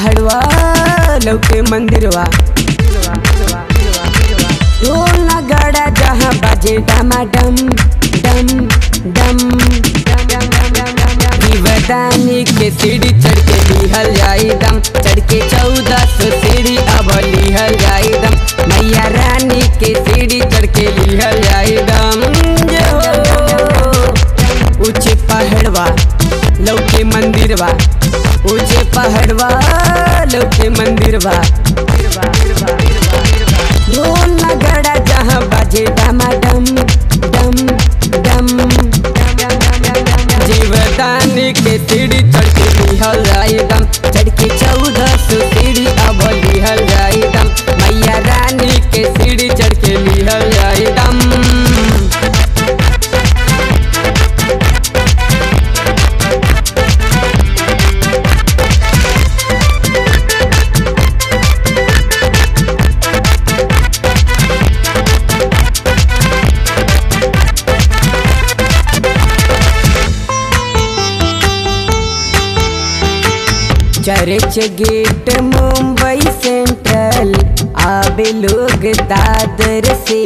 पहाड़वा लौके मंदिरवा ढोल नगाड़ा जहाँ बाजे डमाडम डम डम दीवदानी के सीढ़ी चढ़ के लिहल जाई दम चढ़ के चौदह सौ सीढ़ी अब लिहल जाई दम मैया रानी के सीढ़ी चढ़ के लिहल जाई दम जे हो ऊंचे पहाड़वा लौके मंदिरवा ऊंचे पहाड़वा लौके मंदिरवा ढोल नगाड़ा जहाँ बाजे डमाडम डम डम जीवदानी के सीढ़ी चढ़ के लिहल जाई दम चढ़ के चौदह सौ सीढ़ी अब लिहल जाई दम मैया रानी के सीढ़ी चढ़ के लिहल जाई दम चर्च गेट मुंबई सेंट्रल आवे लोग दादर से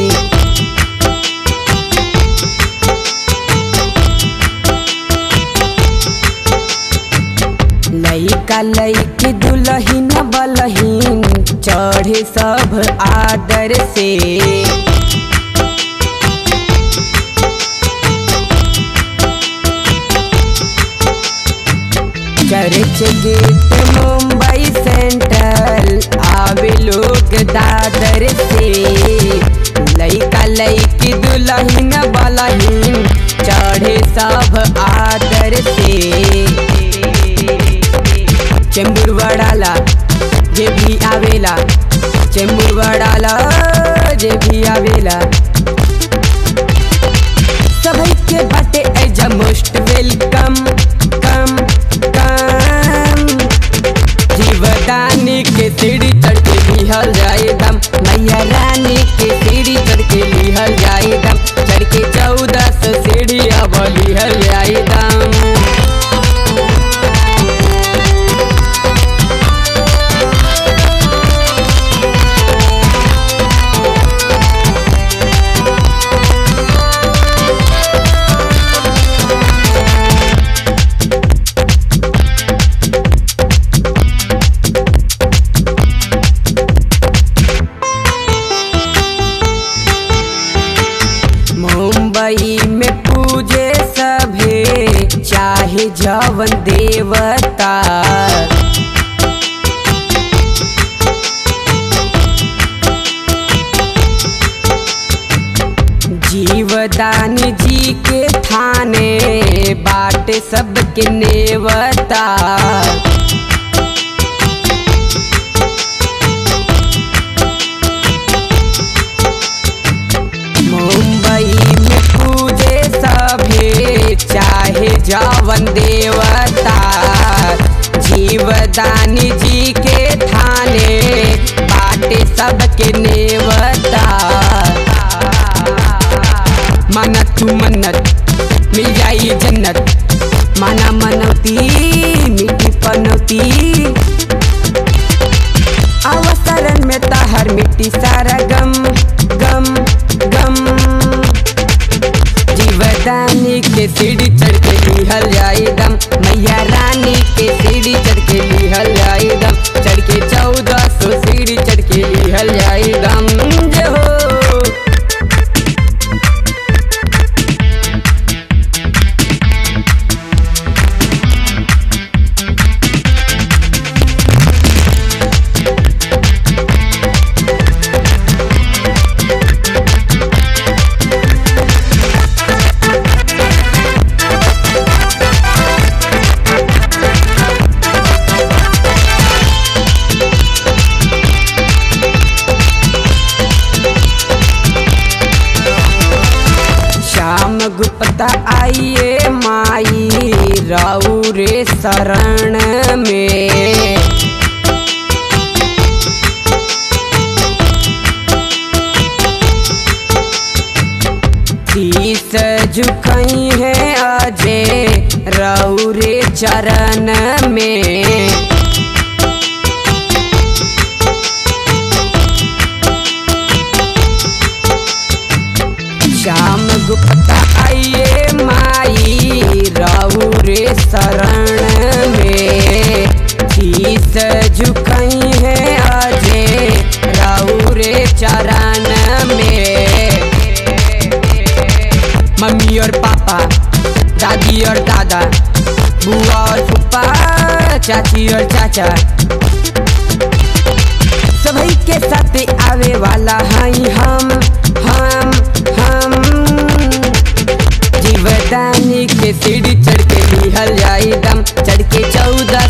लइका लइकी दुलहीन बलहीन चढ़े सब आदर से चर्च गेट मुंबई सेंट्रल आवे लोग दादर से लइका लइकी दुलहीन बलहीन चढ़े सब आदर से चेंबूर वड़ाला जे भी आवेला चेंबूर वड़ाला जे भी आवेला सभी के बाटे एजा मोस्ट वेलकम कम कम जीवदानी के सीढ़ी चढ़ के लिहल जाए दम मैया रानी के सीढ़ी चढ़ के लिहल जाए दम चढ़ के चौदह सौ सीढ़ी अब लिहल जाए दम मुंबई में पूजे सभे चाहे जवन देवता जीवदानी जी के थाने बाटे सबके नेवता मुंबई में पूजे सभे चाहे जवन देवता जीवदानी जी के थाने बाटे सबके नेवता माना तू मन्नत मिल जाई जन्नत माना मनौती मिट्टी पनौती अवसरन में तहर मिट्टी सारा गम गम गम जीवदानी के सीढ़ी चढ़ के लिहल जाई दम मैया रानी के सीढ़ी चढ़ के लिहल जाई दम चढ़ के चौदह सौ सीढ़ी चढ़ के लिहल जाई दम जे हो श्याम गुप्ता आइए माई राउ रे शरण में शीस झुकई है अजय राउ रे चरण में शरण में शीस झुकई है आजे राउरे चरण में मम्मी और पापा दादी और दादा बुआ और फूफा चाची और चाचा सभी के साथ आवे वाला हई हम हम हम जीवदानी के सीढ़ी चढ़ के लिहल जाई दम चढ़ के चौदह